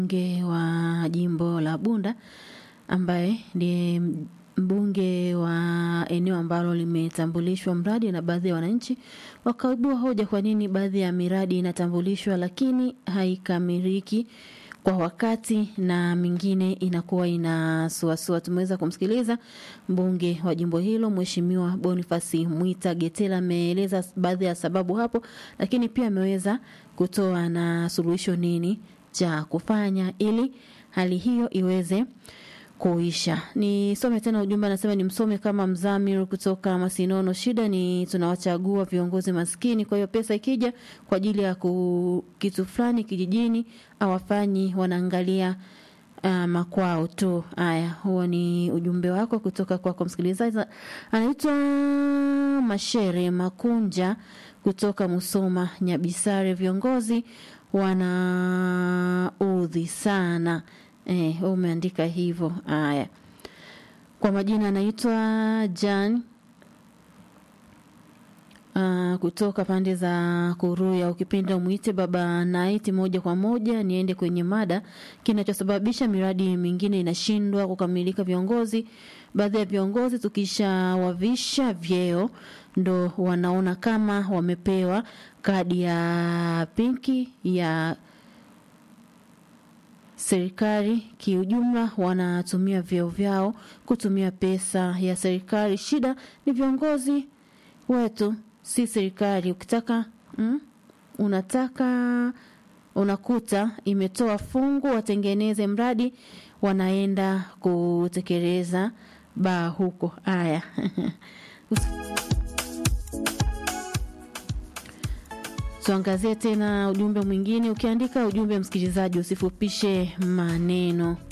mbunge wa jimbo la Bunda ambaye ndiye mbunge wa eneo ambalo limetambulishwa mradi na baadhi ya wananchi wakaibua hoja kwa nini baadhi ya miradi inatambulishwa lakini haikamiliki kwa wakati na mingine inakuwa inasuasua. Tumeweza kumsikiliza mbunge wa jimbo hilo Mheshimiwa Bonifasi Mwita Getela ameeleza baadhi ya sababu hapo, lakini pia ameweza kutoa na suluhisho nini cha kufanya ili hali hiyo iweze kuisha. Nisome tena ujumbe, anasema ni msome kama Mzamir kutoka Masinono. Shida ni tunawachagua viongozi maskini, kwa hiyo pesa ikija kwa ajili ya ku, kitu fulani kijijini awafanyi, wanaangalia uh, makwao tu. Haya, huo ni ujumbe wako kutoka kwako msikilizaji. Anaitwa Mashere Makunja kutoka Musoma Nyabisare. Viongozi wanaudhi sana. Eh, umeandika hivyo. Haya, kwa majina anaitwa Jan uh, kutoka pande za Kuruya. Ukipenda umwite baba Naiti. Moja kwa moja niende kwenye mada, kinachosababisha miradi mingine inashindwa kukamilika. Viongozi, baadhi ya viongozi tukishawavisha vyeo ndo wanaona kama wamepewa kadi ya pinki ya serikali kiujumla, wanatumia vyeo vyao kutumia pesa ya serikali. Shida ni viongozi wetu, si serikali. Ukitaka mm, unataka unakuta imetoa fungu watengeneze mradi, wanaenda kutekeleza baa huko. Haya Tuangazie tena ujumbe mwingine. Ukiandika ujumbe, msikilizaji, usifupishe maneno.